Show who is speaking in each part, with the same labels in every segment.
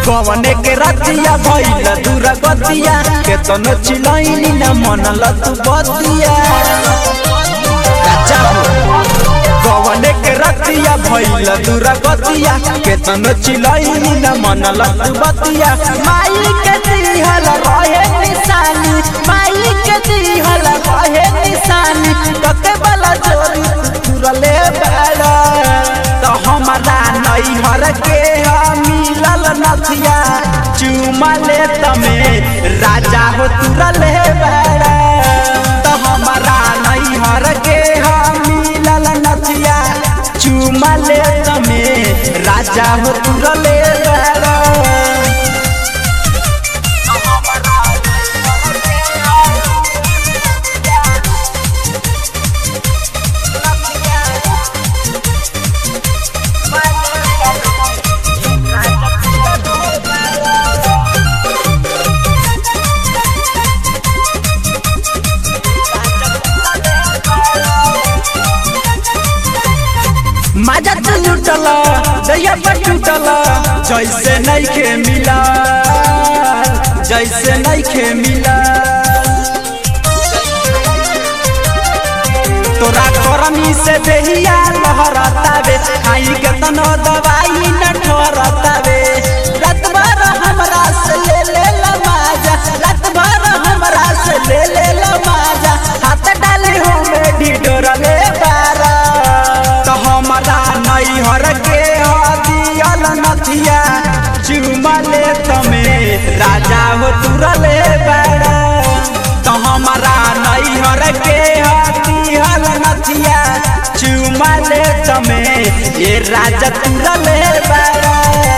Speaker 1: कवने के रतिया भइल दूर गतिया केतनो चिलैनी न मनल तू बतिया राजा हो कवने के रतिया भइल दूर गतिया केतनो चिलैनी न मनल तू बतिया माई के दिहल रहे निशानी माई के दिहल रहे निशानी कते बला जोरी तुरले बड़ा तो हमारा नैहर के मिलल नथिया चुमा ले तमे राजा हो तुरले बड़ा तो हमारा नैहर के मिलल नथिया चुमा ले तमे राजा हो तुरले बड़ा मजा तो लुटल दैया पर टूटल जैसे नइखे मिला जैसे नइखे मिला तोरा करमी से देहिया लहरतावे खाई के तनो दवाई न ठहरतावे रात भर हमरा से ले ले ला माजा रात भर हमरा से ले ले ला माजा हाथ डाले हो में ढिढोर ले बारा तो हमरा नैहर के हदियल नथिया चुमा ले तमे राजा हो तुरले बारा तो हमारा नैहर के हदियल नथिया चुमा ले तमे ये राजा तुरले बारा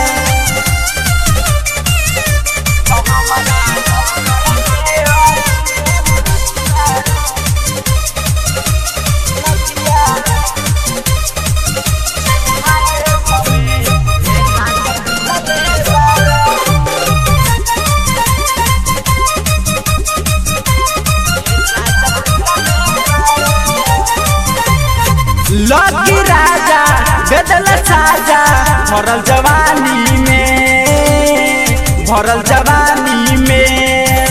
Speaker 1: लकी राजा बेदल साजा भरल जवानी में भरल जवानी में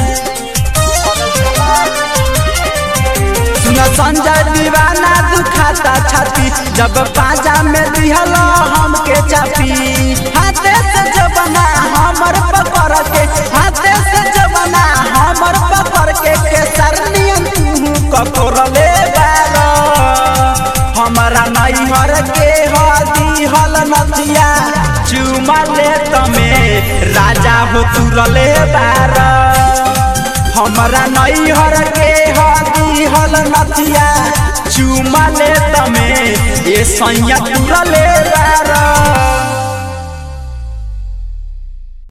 Speaker 1: सुन संजय दीवाना दुखाता छाती जब पाजा में दिहल हमके चापी हाथे से जबना हमर पकड़ के हाथे से जबना हमर पकड़ के केसर नियन तू ककोरले बारा हमारा नैहर के हदी हल नथिया चुमा ले तमे राजा हो तुरले बारा हमारा नैहर के हदी हल नथिया चुमा ले तमे ये सैया तुरले बारा